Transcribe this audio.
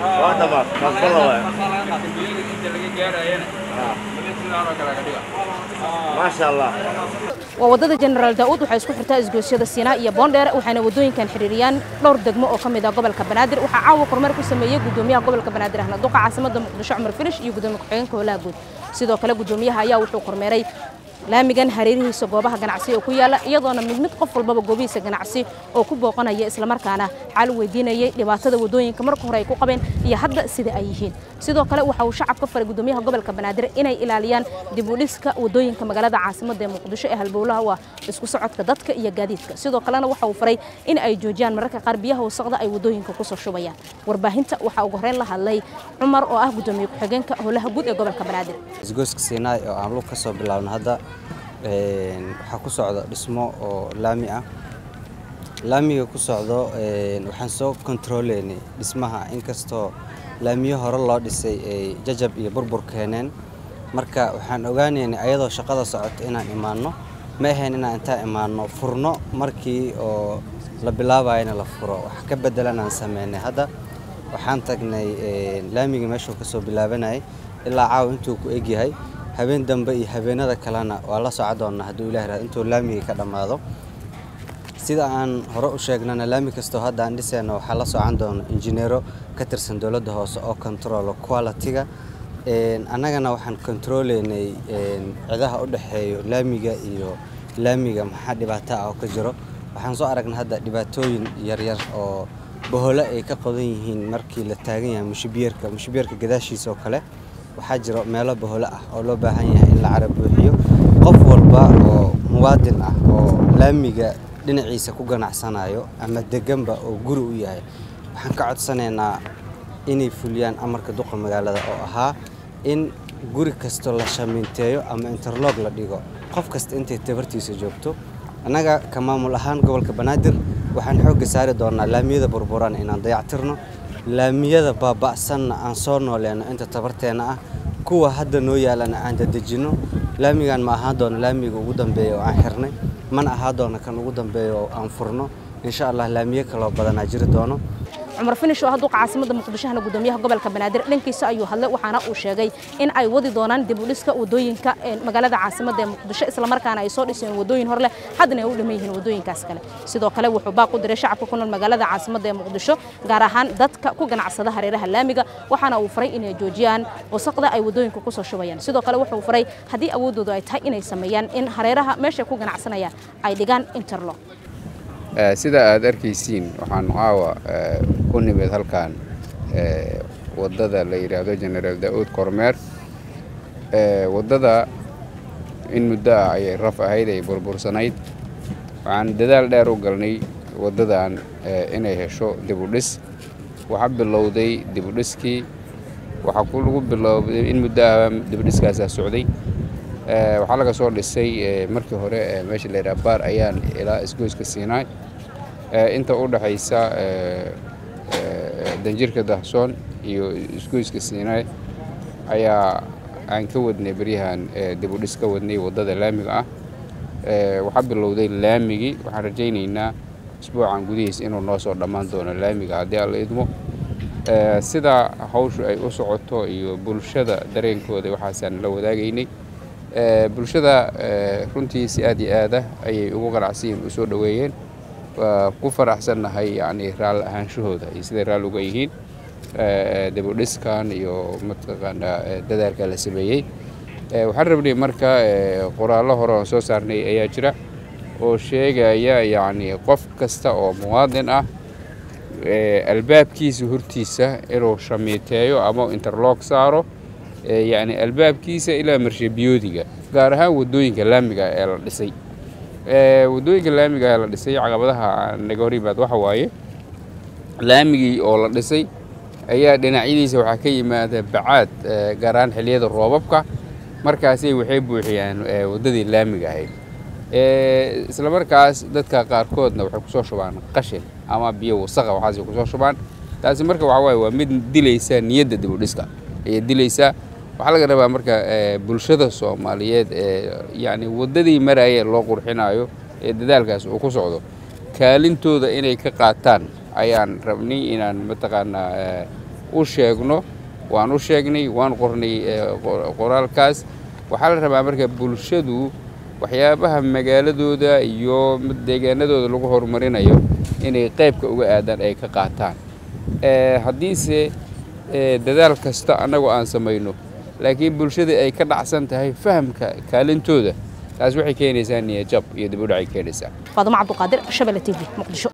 waa dhamaad kaasbala waay maasha allah waa waddada jenaraal daa'uud waxay isku xirtaa isgoysyada siinaa iyo boondheere waxayna waddooyinkan xiriiriyaan dhowr degmo oo ka mid ah gobolka banaadir waxaa caawa kormeer ku sameeyey gudoomiyaha gobolka banaadir ahna duqa caasimada muqdisho cumar filish iyo gudoomiye ku-xigeenka howlaha guud sidoo kale gudoomiyaha ayaa wuxuu kormeeray laamigan hareerihiisa goobaha ganacsi oo ku yaala iyadoona mid mid qof walbaba goobihiisa ganacsi oo ku booqanaya islamarkaana xal weydiinayay dhibaatada waddooyinka marka hore ay ku qabeen iyo hadda sida ay yihiin sidoo kale waxa uu shacabka faray gudoomiyaha gobolka banaadir inay ilaaliyaan dib u dhiska waddooyinka magaalada caasimada ee muqdisho ee halbowlaha waa isku socodka dadka iyo gaadiidka sidoo kalena waxa uu faray in ay joojiyaan mararka qaar biyaha wasaqda ay waddooyinka kusoo shubayaan warbaahinta waxaa ugu horeyn la hadlay cumar oo ah gudoomiye ku-xigeenka howlaha guud ee gobolka banaadir isgoyska siinaay oo aan lug ka soo bilaabno hadda waxaa ku socda dhismo oo laami ah laamiga ku socdo waxaan soo kontrooleynay dhismaha inkastoo laamiyo hore loo dhisay ay jajab iyo burbur keeneen marka waxaan ogaanaynay ayadoo shaqada socota inaan imaanno ma ahayn inaan intaan imaanno furno markii oo la bilaabayana la furo wax ka bedelan aan sameynay hadda waxaan tagnay laamiga meeshuu ka soo bilaabanayay ilaa caawa intuu ku egyahay habeen dambe iyo habeenada kalena waa la soco doonnaa hadduu ilah raad intuu laamiga ka dhammaado sida aan hore u sheegnana laami kastoo hadda aan dhisayna waxaa la socon doona injineero ka tirsan dowladda hoose oo controlo quality-ga annagana waxaan kontrooleynay cidaha u dhexeeyo laamiga iyo laamiga maxaa dhibaato ah oo ka jiro waxaan soo aragnay hadda dhibaatooyin yaryar oo boholo ay ka qodan yihiin markii la taagan yahay mushibiyeerka mushibiyeerka gadaashiisa oo kale waxaa jiro meelo boholo ah oo loo baahan yahay in la cara buuxiyo qof walba oo muwaadin ah oo laamiga dhinaciisa ku ganacsanayo ama deganba oo guri u yahay waxaan ka codsanaynaa inay fuliyaan amarka duqa magaalada oo ahaa in guri kastoo la shamiinteeyo ama interlog la dhigo qof kasta intay tabartiisa joogto annaga ka maamul ahaan gobolka banaadir waxaan xoogga saari doonaa laamiyada burburan inaan dayactirno laamiyada baaba'sanna aan soo nooleyno inta tabarteenna ah kuwa hadda noo yaalana aan dadejinno laamigan ma ahaan doono laamiga ugu dambeeya oo aan xirnay mana ahaan doono kan ugu dambeeya oo aan furno insha allah laamiyo kaloo badanaa jiri doono cumar finish oo ah duqa caasimada muqdishahana gudoomiyaha gobolka banaadir dhankiisa ayuu hadlay waxaana uu sheegay in ay wadi doonaan dib u dhiska wadooyinka magaalada caasimada ee muqdisho islamarkaana ay soo dhiseen wadooyin hor leh haddana ay u dhiman yihiin wadooyinkaas kale sidoo kale wuxuu baaq u diray shacabka ku nool magaalada caasimada ee muqdisho gaar ahaan dadka ku ganacsada hareeraha laamiga waxaana uu faray inay joojiyaan wasaqda ay wadooyinka kusoo shubayaan sidoo kale wuxuu faray haddii awoodoodu ay tahay inay sameeyaan in hareeraha meeshay ku ganacsanayaan ay dhigaan interlock sida aad arkaysiin waxaan caawa ku nimid halkan waddada la yidhaahdo genaraal daa'uud kormeer waddada in muddo ah ayay raf ahayd ay burbursanayd waxaan dadaal dheer u galnay waddadan inay hesho dibudhis waxaa bilowday dibudhiskii waxaa ku lagu bilowday in muddo ah dibudhiskaasaa socday waxaa laga soo dhisay markii hore meesha la yidhaha baar ayaan ilaa isgoyska siinaay inta u dhexaysa danjirka dahsoon iyo isgoyska siinaay ayaa aan ka wadnay beryahan dibudhis ka wadnay waddada laamiga ah waxaa bilowday laamigii waxaan rajaynaynaa isbuucan gudihiis inuu noo soo dhammaan doono laamiga haddii aan la idmo sida hawshu ay u socoto iyo bulshada dareenkooda waxaasaan la wadaagaynay bulshada runtii si aad iyo aada ayay ugu qanacsiyin u soo dhoweeyeen waa ku faraxsannahay yacni raal ahaanshahooda iyo siday raal uga yihiin dibudhiskan iyo mataqaanaa dadaalka la sameeyey waxaan rabnay marka qoraallo hore oon soo saarnay ayaa jira oo sheegaya yacni qof kasta oo muwaadin ah albaabkiisa hortiisa inuu shamiiteeyo ama interloog saaro yacni albaabkiisa ilaa marshabiyoodiga gaar ahaan waddooyinka laamiga ee la dhisay waddooyinka laamiga ee la dhisay caqabadaha naga hor yimaad waxa waaye laamigii oo la dhisay ayaa dhinacyadiisa waxaa ka yimaada bacaad gaar ahaan xilliyada roobabka markaasay waxay buuxiyaan waddadii laamiga ahayd isla markaas dadka qaarkoodna waxay kusoo shubaan qashin ama biyo wasaqa waxaasay kusoo shubaan taasi marka waxa waaye waa mid dilaysa niyadda dibudhiska ayay dilaysaa waxaa laga rabaa marka bulshada soomaaliyeed ee yacni waddadii maraya loo qurxinayo ee dadaalkaas uu ku socdo kaalintooda inay ka qaataan ayaan rabnay inaan mataqaanaa u sheegno waan u sheegnay waan qornay qoraalkaas waxaa la rabaa marka bulshadu waxyaabaha magaaladooda iyo deegaanadooda lagu horumarinayo inay qaybka uga aadaan ay ka qaataan haddiise dadaal kasta annagoo aan samayno laakiin bulshada ay ka dhacsan tahay fahamka kaalintooda taas waxay keenaysaa niyajab iyo dib u dhacay keenaysaa faadumo cabduqaadir shabelle t v muqdisho